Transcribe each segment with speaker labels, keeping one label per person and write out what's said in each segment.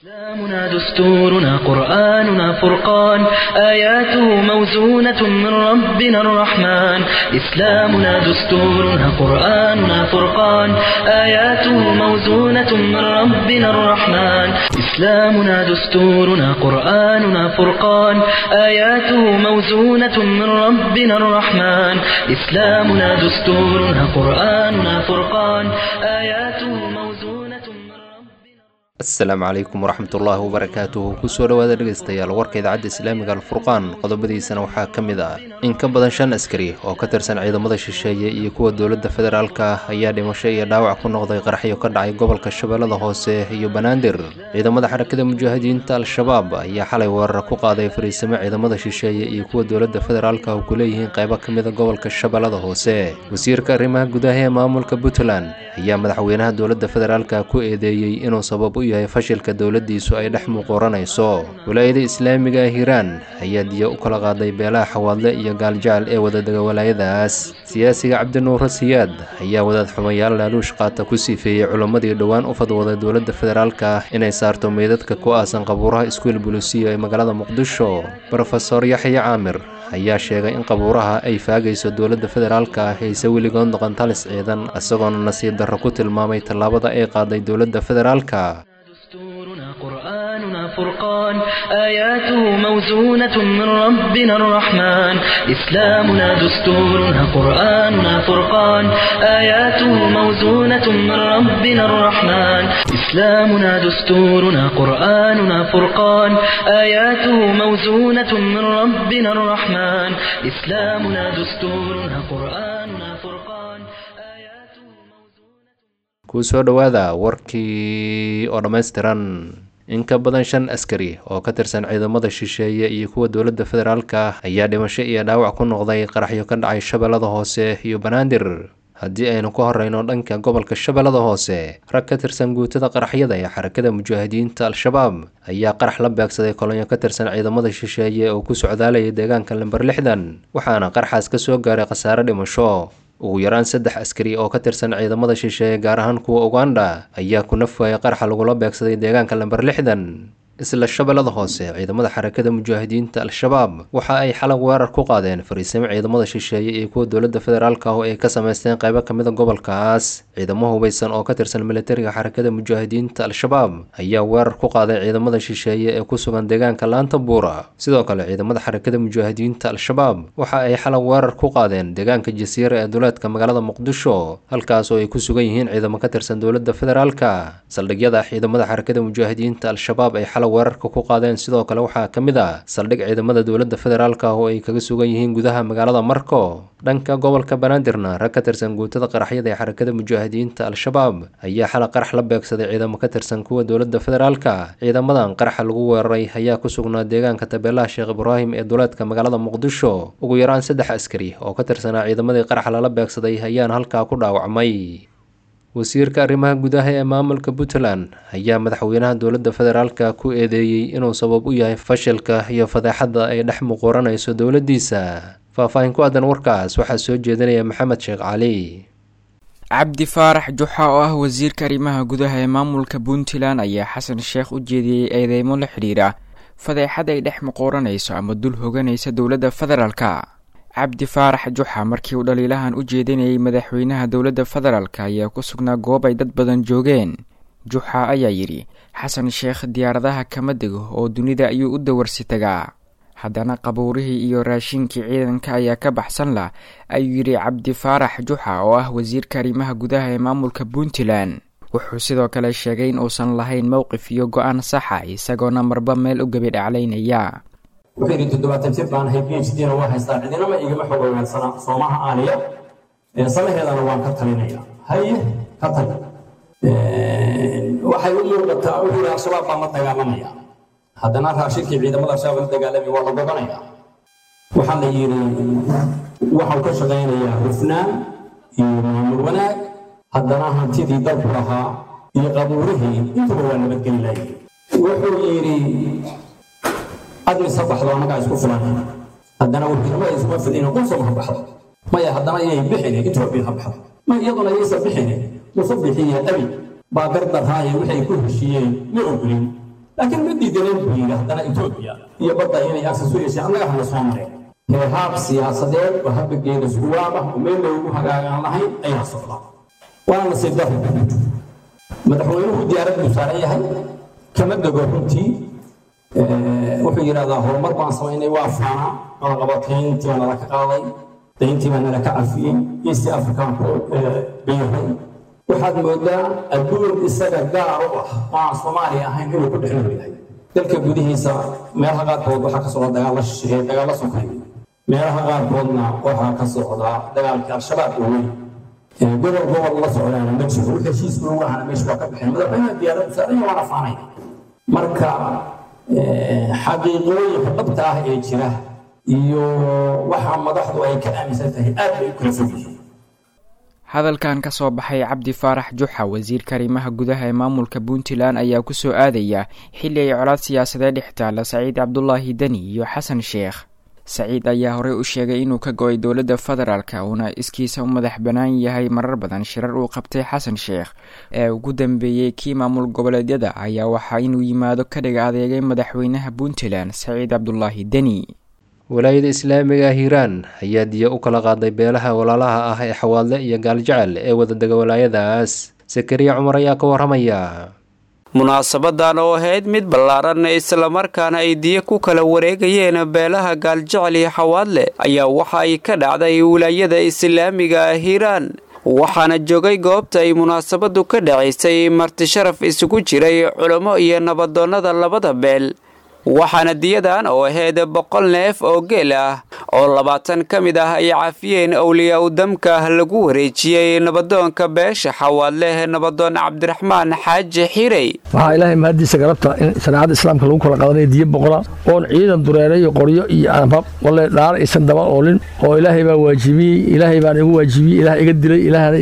Speaker 1: إسلامنا دستورنا قرآننا فرقان آياته موزونة من ربنا الرحمن إسلامنا دستورنا قرآننا فرقان آياته موزونة من ربنا الرحمن إسلامنا دستورنا قرآننا فرقان آياته موزونة من ربنا الرحمن إسلامنا دستورنا قرآننا فرقان آياته موزونة من ربنا
Speaker 2: asalaamu calaykum waraxmat ullaahi wabarakaatuhu kusoo dhowaada dhegaystayaal warka idaacadda islaamiga alfurqaan qodobadiisana waxaa ka mid ah in ka badan shan askari oo ka tirsan ciidamada shisheeye iyo kuwa dowladda federaalka ayaa dhimasho iyo dhaawac ku noqday qaraxyo ka dhacay gobolka shabeellada hoose iyo banaadir ciidamada xarakada mujaahidiinta al-shabaab ayaa xalay weerar ku qaaday fariisimo ciidamada shisheeye iyo kuwa dowladda federaalka oo ku leeyihiin qaybo ka mida gobolka shabeellada hoose wasiirka arrimaha gudaha ee maamulka puntland ayaa madaxweynaha dowladda federaalka ku eedeeyey inuu sabab u yahay fashilka dowladdiisu ay dhex muuqooranayso walaayada islaamiga ah hiiraan ayaa diya u kala qaaday beelaha xawaadle iyo gaaljacal ee wadadega walaayadaas siyaasiga cabdinuure siyaad ayaa wadaad xumayaal laaluush qaata ku siifeeyey culammadii dhowaan u fadwooday dowladda federaalka inay saarto meydadka ku aasan qabuuraha iskuul bulisiyo ee magaalada muqdisho rofeor yaxya caamir ayaa sheegay in qabuuraha ay faagayso dowladda federaalka ayse weligood noqon talis ciidan isagoona nasiib darro ku tilmaamay tallaabada ay qaaday dowladda federaalka
Speaker 1: دستورنا قرآننا فرقان آياته موزونة من ربنا الرحمن إسلامنا دستورنا قرآننا فرقان آياته موزونة من ربنا الرحمن إسلامنا دستورنا قرآننا فرقان آياته موزونة من ربنا الرحمن إسلامنا دستورنا قرآننا فرقان آياته موزونة
Speaker 2: kusoo dhowaada warkii oo dhammaystiran in ka badan shan askari oo ka tirsan ciidamada shisheeye iyo kuwa dowladda federaalka ayaa dhimasho iyo dhaawac ku noqday qaraxyo ka dhacay shabeellada hoose iyo banaadir haddii aynu ka horeyno dhanka gobolka shabeellada hoose rag ka tirsan guutada qaraxyada ee xarakada mujaahidiinta al-shabaab ayaa qarax la beegsaday kolonyo ka tirsan ciidamada shisheeye oo ku socdaalayay deegaanka lamber lixdan waxaana qaraxaas ka soo gaaray khasaare dhimasho ugu yaraan saddex askari oo ka tirsan ciidamada shisheeye gaar ahaan kuwa uganda ayaa ku nafwaayay qaraxa lagula beegsaday deegaanka lamber lixdan isla shabeellada hoose ciidamada xarakada mujaahidiinta al-shabaab waxa ay xalag weerar ku qaadeen fariisimo ciidamada shisheeye iyo kuwa dowladda federaalka oo ay ka samaysteen qaybo ka mida gobolkaas ciidamo hubeysan oo ka tirsan militariga xarakada mujaahidiinta al-shabaab ayaa weerar ku qaaday ciidamada shisheeye ee ku sugan deegaanka laanta buura sidoo kale ciidamada xarakada mujaahidiinta al-shabaab waxa ay xalag weerar ku qaadeen deegaanka jasiira ee duleedka magaalada muqdisho halkaas oo ay ku sugan yihiin ciidamo ka tirsan dowladda federaalka saldhigyada ciidamada xarakada mujaahidiinta al-shabaab ay xalag weerarka ku qaadeen sidoo kale waxaa ka mid ah saldhig ciidamada dowladda federaalka oo ay kaga sugan yihiin gudaha magaalada marko dhanka gobolka banaadirna rag ka tirsan guutada qaraxyada ee xarakada mujaahidiinta al-shabaab ayaa xalay qarax la beegsaday ciidamo ka tirsan kuwa dowladda federaalka ciidamadan qaraxa lagu weeraray ayaa ku sugnaa deegaanka tabeelaha sheekh ibraahim ee duleedka magaalada muqdisho ugu yaraan saddex askari oo ka tirsanaa ciidamadii qaraxa lala beegsaday ayaana halkaa ku dhaawacmay wasiirka arrimaha gudaha ee maamulka puntland ayaa madaxweynaha dowladda federaalka ku eedeeyey inuu sabab u yahay fashilka iyo fadeexadda ay dhex muquuranayso dowladdiisa faahfaahin ku aadan warkaas waxaa soo jeedinaya maxamed sheekh cali
Speaker 3: cabdi faarax juxa oo ah wasiirka arrimaha gudaha ee maamulka puntland ayaa xasan sheekh u jeediyey eedeymo la xidhiira fadeexad ay dhex muquuranayso ama dul hoganaysa dowladda federaalka cabdi faarax juxa markii uu dhaliilahan u jeedinayay madaxweynaha dowladda federaalk ayaa ku sugnaa goob ay dad badan joogeen juxa ayaa yidhi xasan sheekh diyaaradaha kama dego oo dunida ayuu u dawarsi tagaa haddana qabuurihii iyo raashinkii ciidanka ayaa ka baxsan lah ayuu yidhi cabdi faarax juxa oo ah wasiirka arrimaha gudaha ee maamulka puntland wuxuu sidoo kale sheegay in uusan lahayn mowqif iyo go-aan saxa isagoona marba meel u gebi dhaclaynaya
Speaker 4: wuxuu yidhi toddobaatan jir baan ahay phd na waa haystaa cidinama igama xog ogaansana soomaha aaliya samaheedana waan ka talinaya haye ka tag waxay u muuqataa wuxuu yidhi al-shabaab baan la dagaalamaya haddana raashinkii ciidamada al-shabaab la dagaalami waa la goganaya waxaa la yidhi waxau ka shaqaynayaa hufnaan iyo maamul wanaag haddana hantidii dalku lahaa iyo qabuurihii intuba waa nabadgeli laayay wuxuu yidhi admise baxdo annagaa isku filan haddana warkiinama iskuma fidin qulsama ha baxdo maya haddana iyay bixine intuba bil ha baxdo ma iyaduna yaysa bixine musu bixiye abi baa gardarhaaye waxay ku heshiiyeen ma ogolin laakiin ma diidaneen buu yidhi haddana etoobiya iyo badda inay aksas u yeesheen annaga hana soo mareen heehaab siyaasadeed oo habageeda suwaab ah oo meel loogu hagaagaan lahayn ayaa socda waana nasiib darro madaxweynuhu diyaarad buu saaran yahay kama dego runtii wuxuu yidhahdaa horumar baan samaynay waa faana qalaqabatayntii baa nala ka qaaday dayntii baa nala ka cafiyey east african bayahay waxaad moodaa adduun isaga gaar u ah oo aan soomaaliya ahayn inuu ku dhex nool yahay dalka gudihiisa meelaha qaarkood waxaa ka socda dagaalla shisheeye dagaalla sokay meelaha qaarkoodna waxaa ka socda dagaalkii al-shabaab oo weyn gobol gobol la socdaana ma jiro wixii heshiisku lagu ahana meesha waa ka baxeen madaxweynaha diyaaraddu saaranya waana faanay marka xaqiiqooyinka dhabta ah ee jira iyo waxa madaxdu ay ka aaminsan tahay aad bay u kala fog yihiin
Speaker 3: hadalkan ka soo baxay cabdi faarax juxa wasiirka arrimaha gudaha ee maamulka puntland ayaa ku soo aadaya xilli ay colaad siyaasadeed dhex taalla saciid cabdulaahi deni iyo xasan sheekh saciid ayaa horey u sheegay inuu ka go-ay dowladda federaalka uuna iskiisa u madax bannaan yahay marar badan shirar uu qabtay xasan sheekh ee ugu dambeeyey kii maamul goboleedyada ayaa waxaa inuu yimaado ka dhiga adeegay madaxweynaha puntland saciid cabdulaahi deni
Speaker 2: walaayada islaamiga ah hiiraan ayaa diya u kala qaaday beelaha walaalaha ah ee xawaadle iyo gaaljecel ee wadadega walaayadaas sakariya cumar ayaa ka waramaya
Speaker 5: munaasabadan oo ahayd mid ballaaran islamarkaana ay diya ku kala wareegayeen beelaha gaaljecel iyo xawaadle ayaa waxa ay ka dhacday wilaayada islaamiga ah hiiraan waxaana joogay goobta ay munaasabadu ka dhacaysay marti sharaf isugu jiray culamo iyo nabadoonnada labada beel waxaana diyadan oo ahayd boqol neef oo geel ah oo labaatan ka mid ah ay cafiyeen owliyaa u damka lagu wareejiyey nabadoonka beesha xawaadleh nabadoon cabdiraxmaan xaaji xirey
Speaker 6: waxaa ilaahay mahaddiisa garabta in shareecada islaamka lagu kala qadanaya diyo boqola oon ciidan dureere iyo qoryo iyo anbab walle dhaar aysan daba oolin oo ilaahay baa waajibiyey ilaahay baana igu waajibiyey ilaah iga dilay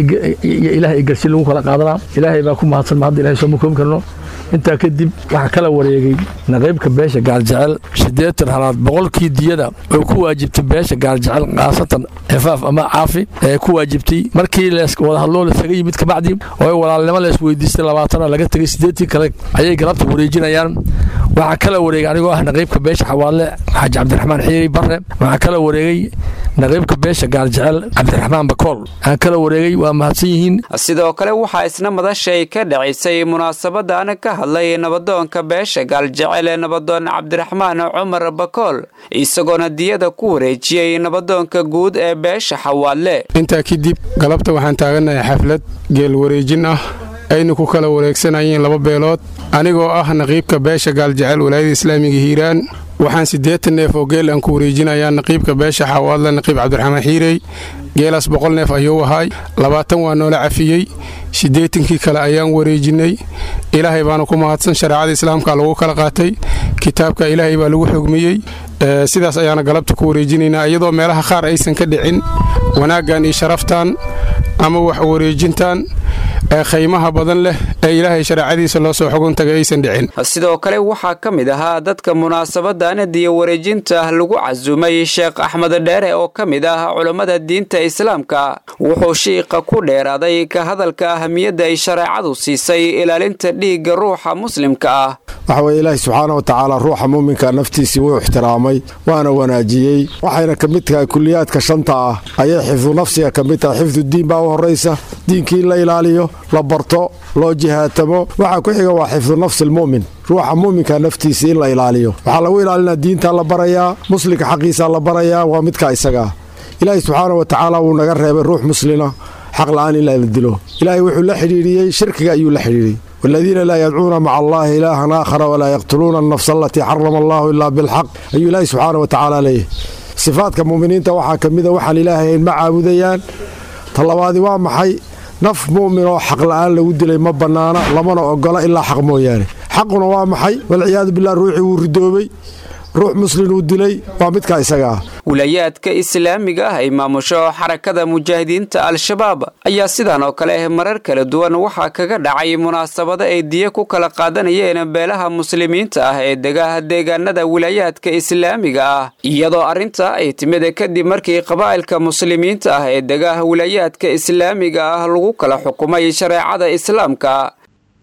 Speaker 6: iyo ilaah igarsi lagu kala qaadanaa ilaahay baa ku mahadsan ma hadda ilahay sooma koobi karno intaa kadib waxaa kala wareegay naqiybka beesha gaaljecel siddeetan halaad boqolkii diyada oo ku waajibtay beesha gaaljecel khaasatan xifaaf ama caafi ee ku waajibtay markii wadahadloo lasaga yimid kabacdi oo walaalnimo lees weydiistay labaatana laga tegay siddeetii kale ayay galabta wareejinayaan waxaa kala wareegay anigoo ah naqiybka beesha xawaadle xaaji cabdiraxmaan xiiri barre waxaa kala wareegay naqiybka beesha gaaljecel cabdiraxmaan bakool waxaa kala wareegay waa mahadsan yihiin
Speaker 5: sidoo kale waxaa isna madashay ka dhacisay munaasabadan ka hadlay nabadoonka beesha gaaljecel ee nabadoon cabdiraxmaan cumar bakool isagoona diyada ku wareejiyey nabadoonka guud ee beesha xawaadle
Speaker 7: intaa kadib galabta waxaan taaganahay xaflad geel wareejin ah aynu ku kala wareegsanayeen laba beelood anigoo ah naqiibka beesha gaaljecel walaayada islaamiga hiiraan waxaan siddeetan neef oo geel aan ku wareejinayaa naqiibka beesha xawaadle naqiib cabdiraxmaan xiirey geelaas boqol neef ayuu ahaay labaatan waa noola cafiyey siddeetankii kale ayaan wareejinnay ilaahay baana ku mahadsan shareecada islaamka lagu kala qaatay kitaabka ilaahay baa lagu xugmiyey sidaas ayaana galabta ku wareejinaynaa iyadoo meelaha qaar aysan ka dhicin wanaaggan iyo sharaftan ama wax wareejintan ee khaymaha badan leh ee ilaahay shareecadiisa loo soo xugun tagay aysan dhicin
Speaker 5: sidoo kale waxaa ka mid ahaa dadka munaasabadan diya wareejinta lagu casuumay sheekh axmed dheere oo ka mid ah culammada diinta islaamka wuxuu shiiqa ku dheeraaday ka hadalka ahamiyadda ay shareecadu siisay ilaalinta dhiigga ruuxa muslimka ah
Speaker 8: waxa weye ilaahi subxaana wa tacaala ruuxa muuminka naftiisii wuu ixtiraamay waana wanaajiyey waxayna ka mid tahay kuliyaadka shanta ah ayay xifdu nafsiga ka mid tahay xifdu diin baa u horraysa diinkii in la ilaaliyo la barto loo jihaatamo waxaa ku xiga waa xifdu nafsi almu'min ruuxa muuminka naftiisa in la ilaaliyo waxaa lagu ilaalinaa diintaa la barayaa muslimka xaqiisaa la barayaa waa midkaa isagaa ilaahi subxaana wa tacaala wuu naga reebay ruux muslina xaq la'aan in la dilo ilaahay wuxuu la xidhiidhiyey shirkiga ayuu la xidhiidhiyey والذين لا يدعون مع الله إلها آخر ولا يقتلون النفس التي حرم الله إلا بالحق أي الله سبحانه وتعالى ليه صفاتك مؤمنين توحى كمذا وحن إلهي مع عبديان طلبادي وامحي naf mu'min oo xaq la'aan lagu dilay ma bannaana lamana ogola ilaa xaq mooyaane xaquna waa maxay walciyaadu bilah ruuxii wuu ridoobay ruux muslin uu dilay waa midkaa isaga ah
Speaker 5: wilayaadka islaamiga ah ay maamusho xarakada mujaahidiinta al-shabaab ayaa sidan oo kale marar kala duwan waxaa kaga dhacay munaasabado ay diya ku kala qaadanayeen beelaha muslimiinta ah ee degaha deegaanada wilaayaadka islaamiga ah iyadoo arrintaa ay timid kadib markii qabaa'ilka muslimiinta ah ee degaha wilaayaadka islaamiga ah lagu kala xukumay shareecada islaamka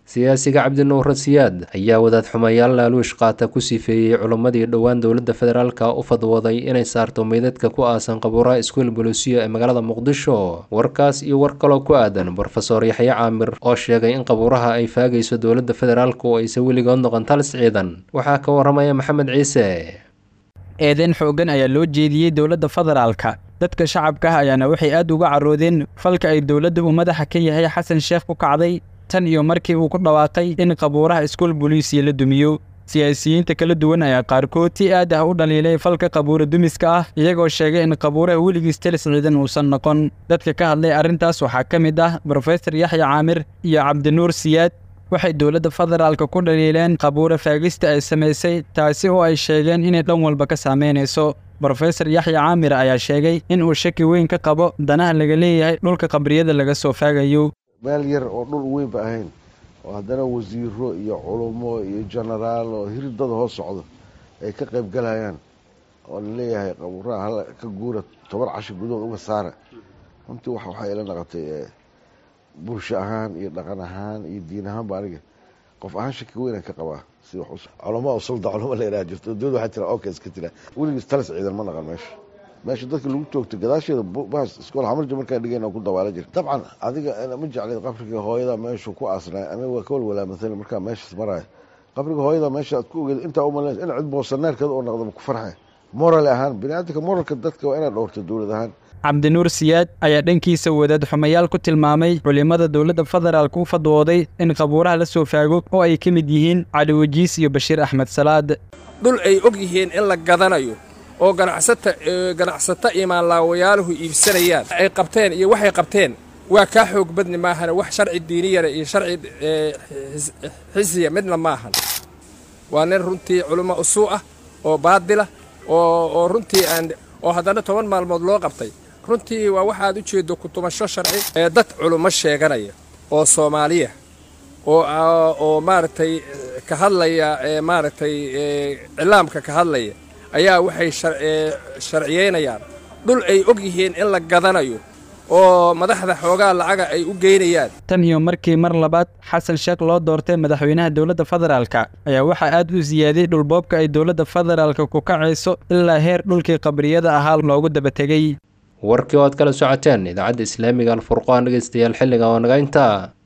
Speaker 2: siyaasiga cabdinuur siyaad ayaa wadaad xumayaal laaluush qaata ku sifeeyey culimmadii dhowaan dowladda federaalka u fadwooday inay saarto meydadka ku aasan qabuuraha iskuol bolosiyo ee magaalada muqdisho warkaas iyo war kaloo ku aadan brofeor yaxye caamir oo sheegay in qabuuraha ay faagayso dowladda federaalka oo aysan weligood noqon talis ciidan waxaa ka waramaya maxamed ciise
Speaker 9: eedeyn xooggan ayaa loo jeediyey dowladda federaalka dadka shacabka ah ayaana waxay aad uga carroodeen falka ay dowladda uu madaxa ka yahay xasan sheekh ku kacday tan iyo markii uu ku dhawaaqay in qabuuraha iskuol boliisiya la dumiyo siyaasiyiinta kala duwan ayaa qaarkood si aad ah u dhaliilay falka qabuura dumiska ah iyagoo sheegay in qabuuraha weligiis talis ciidan uusan noqon dadka ka hadlay arrintaas waxaa ka mid ah brofesor yaxya caamir iyo cabdinuur siyaad waxay dowladda federaalka ku dhaliileen qabuura faagista ay samaysay taasi oo ay sheegeen inay dhan walba ka saameynayso brofesor yaxya caamir ayaa sheegay in uu shaki weyn ka qabo danaha laga leeyahay dhulka qabriyada laga soo faagayo
Speaker 10: meel yar oo dhul weynba ahayn oo haddana wasiiro iyo culummo iyo jenaraal oo hiridada hoos socdo ay ka qayb galayaan oo laleeyahay qabuuraha hal ka guura toban cashi gudood uga saara runtii wax waxay ila naqotay bulsho ahaan iyo dhaqan ahaan iyo diin ahaanba aniga qof ahaan shaki weynaan ka qabaa si wax culamo oo sulda culamo la yidhaha jirto dowlad waxaa tira okay iska tira weligiis talis ciidan ma naqan meesha meesha dadka lagu toogto gadaasheeda bahas iskool xamarja markaa dhigeen oo ku dabaala jira dabcan adiga ma jeclid qabriga hooyada meeshu ku aasnay aniga waa ka walwalaa matala markaa meeshaas maraayo qabriga hooyada meesha aad ku ogeed intaa umalays in cid boosaneerkeeda oo noqdaba ku farxe moral ahaan biniaadamka moralka dadka waa inaad dhowrto dowlad ahaan
Speaker 9: cabdinuur siyaad ayaa dhankiisa wadaad xumayaal ku tilmaamay culimmada dowladda federaalka u fadwooday in qabuuraha la soo faago oo ay ka mid yihiin cali wajiis iyo bashiir axmed salaad
Speaker 11: dhul ay og yihiin in la gadanayo oo ganacsata ganacsato imaanlaawayaaluhu iibsanayaan ay qabteen iyo waxay qabteen waa kaa xoog badni maahane wax sharci diiniyana iyo sharci xisiya midna maahan waa nin runtii culimo usuu ah oo baadila oo runtii aan oo haddana toban maalmood loo qabtay runtii waa waxaad u jeeddo kutumasho sharci ee dad culummo sheeganaya oo soomaaliya oo oo maaragtay ka hadlaya maaragtay cilaamka ka hadlaya ayaa waxay sharciyeynayaan dhul ay og yihiin in la gadanayo oo madaxda xoogaa lacaga ay u geynayaan
Speaker 9: tan iyo markii mar labaad xasan sheekh loo doortay madaxweynaha dowladda federaalka ayaa waxaa aad u siyaadiyey dhulboobka ay dowladda federaalka ku kacayso ilaa heer dhulkii qabriyada ahaa loogu dabategey
Speaker 2: warkii oo aad kala socoteen idaacadda islaamiga alfurqaan dhegeystayaal xilliga oo naga intaa